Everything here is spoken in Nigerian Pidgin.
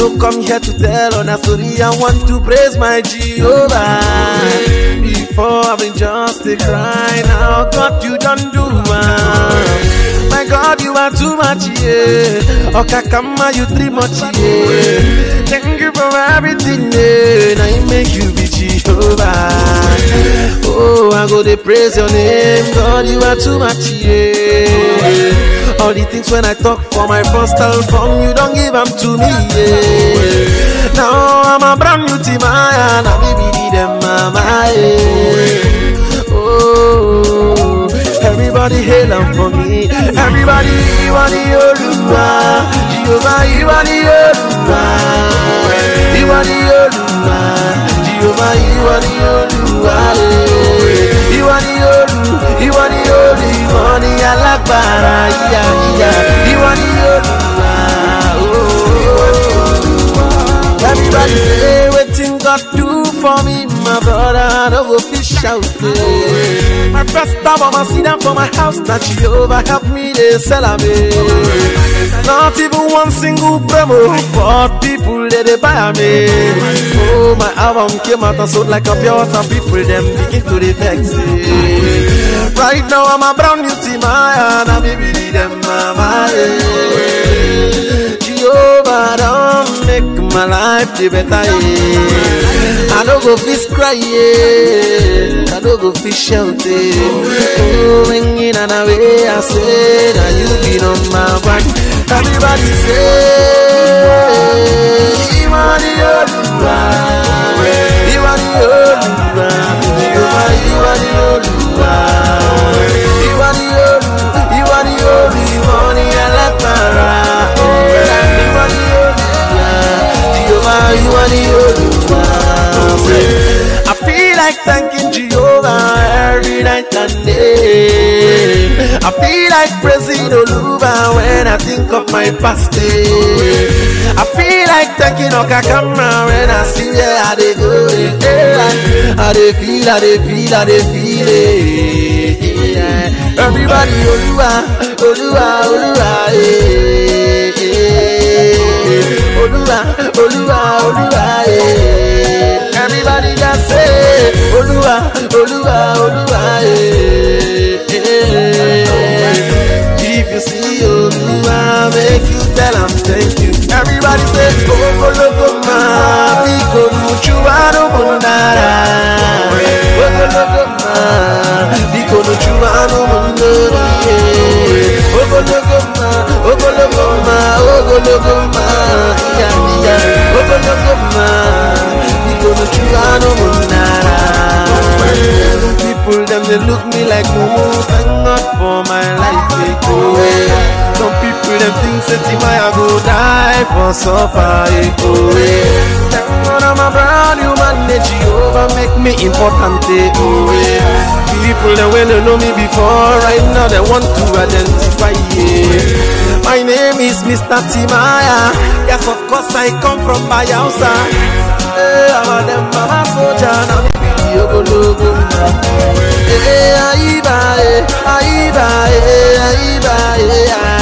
no come here to tell on a story. I want to praise my Jehovah. Before I've been just a cry, now God you don't do one. My God, you are too much, yeah. Okakama, you three much, yeah. Thank you for everything, yeah. Now you make you be Jehovah. Oh, I go to praise your name, God, you are too much, yeah. All the things when I talk for my first album, you don't give them to me, yeah. Now I'm a brand new team, I now baby, them mama, yeah. Oh, everybody hail 'em for me. Everybody, you are the Oluwa. Jehovah, you are the Oluwa. You are the Oluwa. Jehovah, you are the Oluwa. eh. You are the Olu, you are the Olu. You are the Alagbara, yeah, yeah. You are the Oluwa. Oh, everybody say wetin God do for me, my brother. No go fish out there. My first album, I see them for my house. That Jehovah help me, they sell am. eh. Not even one single promo, but people they, they buy me. Oh, my album came out and sold like a pure water. People them begin to the vex. eh. Right now I'm a brand new team, I and I baby them mama. eh. Jehovah don't make my life the better. Yeah. I don't go fish cry, yeah. I don't go fish shout. Yeah. Oh, ringing and away, I say that you be number one. Everybody say, you are the Oluwa. You are the Oluwa. Jehovah, you are the Oluwa. You are the Olu, you are the Olu, you are the Alakara. You are the Oluwa. Jehovah, you are the Oluwa. I feel like thanking Jehovah every night and day. I feel like praising Oluwa when I think of my past day. I feel like thanking Okakama when I see where I dey go. eh. I dey feel, I dey feel, I dey feel it. Yeah. Everybody, Oluwa, Oluwa, Oluwa, eh, eh. Oluwa, Oluwa, Oluwa, eh. Everybody just say, Oluwa, Oluwa, Oluwa, eh, eh. If you see Oluwa, make you tell him thank you. Everybody say, Ogologoma, Biko Nuchuano Mundara. Ogologoma, Biko Nuchuano Mundara. Ogologoma, Ogologoma, Ogologoma, yeah, yeah. Ogologoma, Biko Nuchuano Mundara. People them they look me like mumu, thank God for my life. They go away. Some people them think say Timaya go die for suffer. They go away. Thank God I'm a brand new man. They Jehovah make me important. They go away. People them when they know me before, right now they want to identify. Yeah. My name is Mr. Timaya. Yes, of course I come from Bayelsa. Hey, I'm a them mama soldier. Now me be the ogologo. Eh, ayiba, eh, ayiba, eh, ayiba, eh, ah.